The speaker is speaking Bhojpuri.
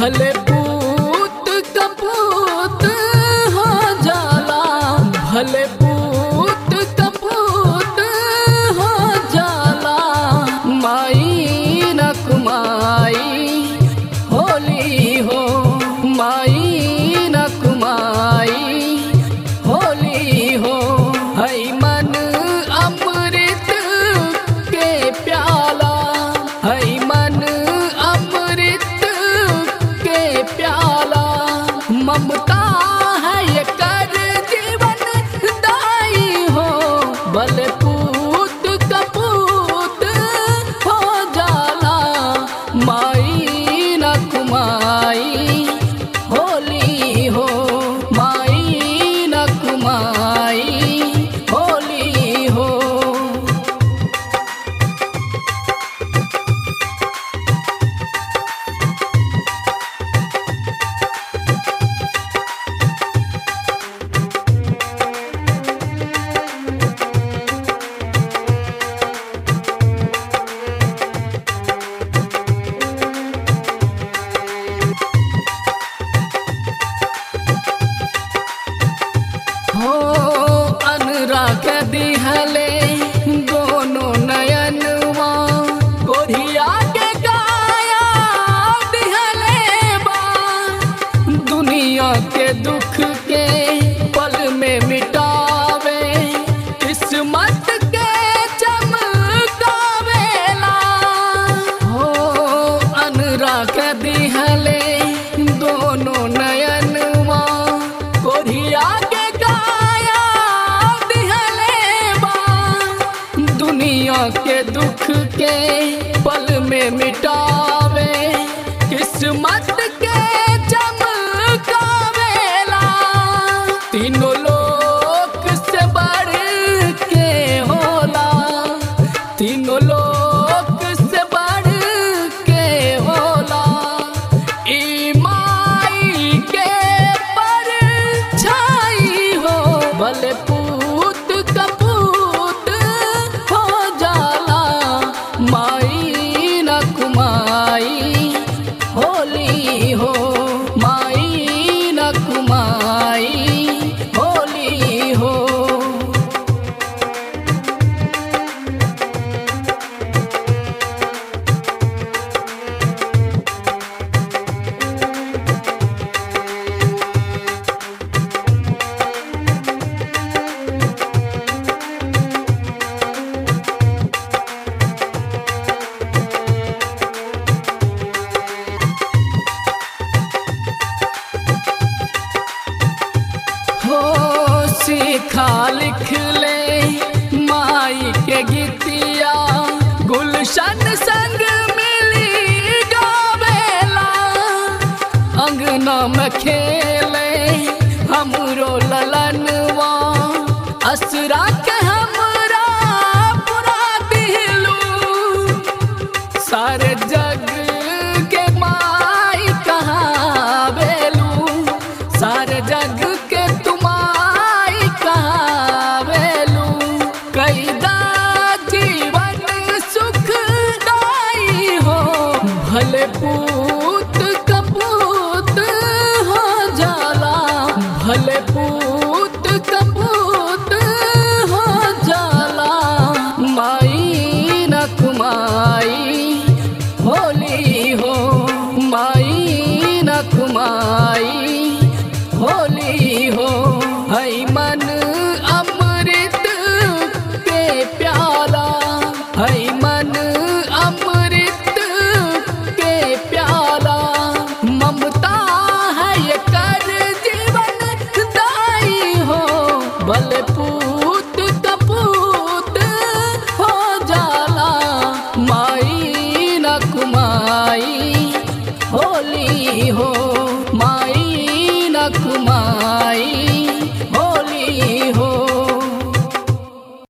भले पूत कपूत हो जाला भले पूत कपूत हो जाला माई न कुमाई होली हो माई न कुमाई होली हो है मन अमृत के प्याला है मन अमृत के प्याला ममता है ये कर जीवन दाई हो बल पूत कपूत हो जाला माई न कुमाई होली हो माई न कुमाई होली हो हो अनुराग दिहले दोनों नयनवा कोरिया के गाया दिहले बा दुनिया के दुख के पल में मिटावे किस्मत के चमकावेला हो अनुराग दिहले दोनों नयनवा कोरिया के गाया दिहले बा दुनिया के दुख के पल में मिटावे किस्मत के चमकावेला तीनों लोक से बढ़ के होला तीनों लोक से बढ़ के होला ई माई के पर छाई हो भले पूत कपूत हो जाला माई न कुमाई होली हो माई न कुमाई होली हो हो सीखा लिख ले माई के गीतिया गुलशन संग मिली गावेला अंगना में खेले हमरो ललनवा असरा के हमरा पुरा दिलू सारे जग के माई कहाँ बेलू सारे जग के तुमाई कहाँ बेलू कैदा जीवन सुखदाई हो भले पूत कपूत हो जाला भले पूत कपूत हो जाला माई न कुमाई होली हो माई न कुमाई होली हो है मन अमृत के प्याला है मन अमृत के प्याला ममता है ये कर जीवन दाई हो भले पूत कपूत हो जाला माई न कुमाई होली हो माई न कुमाई